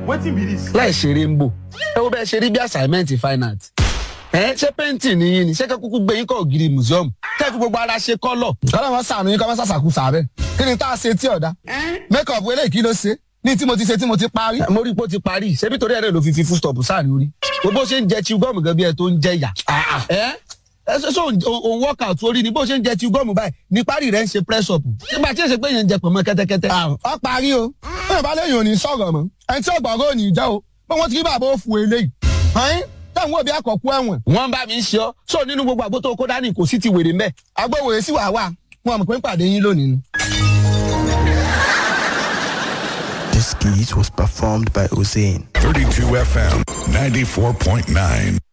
wetin be this. láì ṣeré ń bò ẹ wo bẹ́ẹ̀ ṣe rí bí assignment fine art ẹ ṣé painting ni yín ni ṣé kẹ́kúkú gbé yín kọ́ ògiri museum kẹ́kú gbogbo ara ṣe kọ́lọ̀. kọ́lá wọn sànù yín kọ́ mọ́ sàṣàkú sàbẹ̀ kí ni tá a ṣe tí ọ̀dà make up eléyìí kí ló ṣe ní tí mo ti ṣe tí mo ti parí. mo rí pé ó ti parí ṣebí torí ẹ̀rẹ́ ló fi fi full stop sáà ní orí bó ṣe ń jẹ chew gum gan bí ẹ tó ń jẹ yà. ẹ ẹ ṣe ṣe òun workout orí ni bó ṣe ń jẹ chew gum báyìí ní parí rẹ̀ ń ṣe press up nígbà tí èsè pé yẹn ń jẹ pọ̀nmọ́ kẹ́tẹ́kẹ́tẹ́. ọ parí o bí ìbá lẹ́yìn ò ní sọ̀rọ̀ mọ́ ẹni tí ọ̀gbọ̀ngàn ò ní jẹ́ o bí wọ́n ti rí bàbá ó fu eléyìí. ọ̀hún táwọn òbí àkọ́kú ẹ̀wọ̀n. wọ́n bá mi ń ṣe ọ́ sọ nínú gbogbo àgbo tó kó dání kò sí ti wèrè mẹ́. agbóhùn èsì wà wà wọn mọ̀ pé ń pàdé yín lónìí ni. This skit was performed by Hussein. 32 FM 94.9.